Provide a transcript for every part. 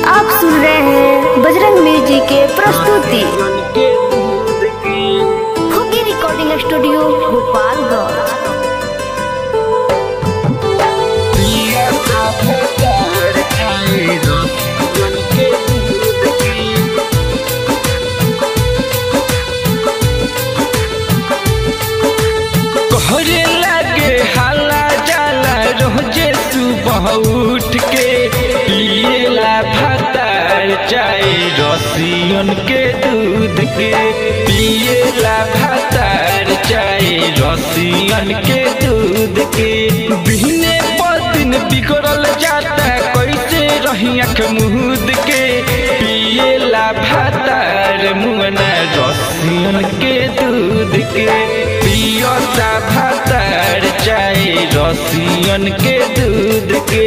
आप सुन रहे हैं बजरंग म्यूजिक के प्रस्तुति खुगी रिकॉर्डिंग स्टूडियो गोपालगंज कहरे लगे हाला जाला रोजे सुबह उठ के पिएला भातार चाय रसियन के दूध के पिएला भातार चाय रसियन के दूध के बिहने पर दिन बिगड़ल जाता कैसे रही अख मुहूद के पिएला भातार मुअना रसियन के दूध के पियता भातार चाय रसियन के दूध के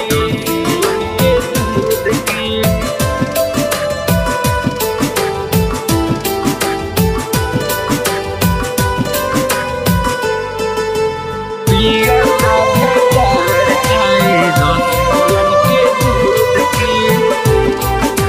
पियता भातार चाय रसियन के दूध के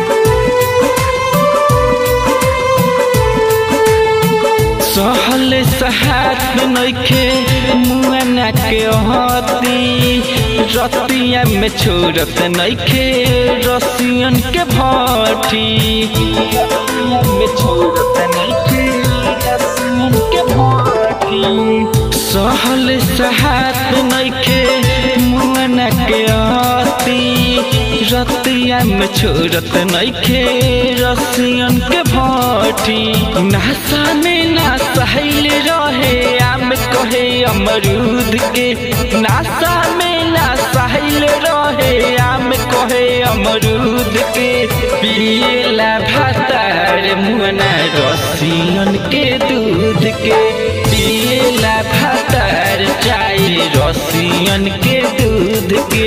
सहल सहात नइखे मुआना के हती रतिया में छोड़त नइखे रसियन के भट्टी रतिया में छोड़त नइखे रसियन के भट्टी सहल सहात नइखे मुआना के हती रतिया में छोड़त नइखे रसियन के भट्टी नासा में ना सहेल रहे आम कहे अमरूद के नासा में ना सहेल रहे आम कहे अमरूद के पिएला भातार मुअना रसियन के दूध के पिएला भातार चाय रसियन के दूध के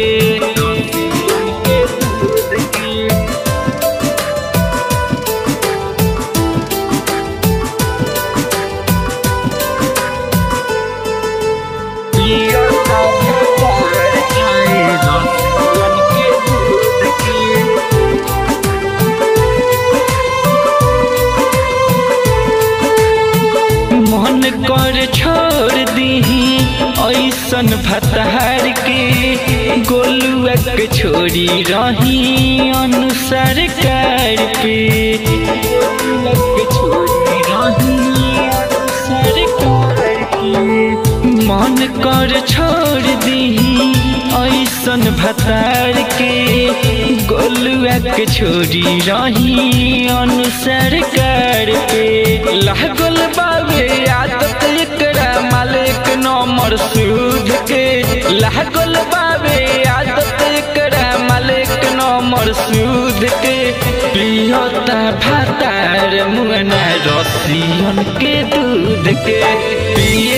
पियता भातार चाय रसियन के दूध के मन कर छोड़ दीही ऐसन भतार के गोलुआ के छोड़ी रही अनुसार कार पे गोलुआ के छोड़ी रही अनुसार कार पे मन कर छोड़ दीही ऐसन भतार के गोलुआ के छोड़ी रही अनुसार कर पे लागल बाबे आदत एकरा मालिक नंबर सूद के लागल बाबे आदत एकरा मालिक नंबर सूद के पियता भातार मुअना रसियन के दूध के पिए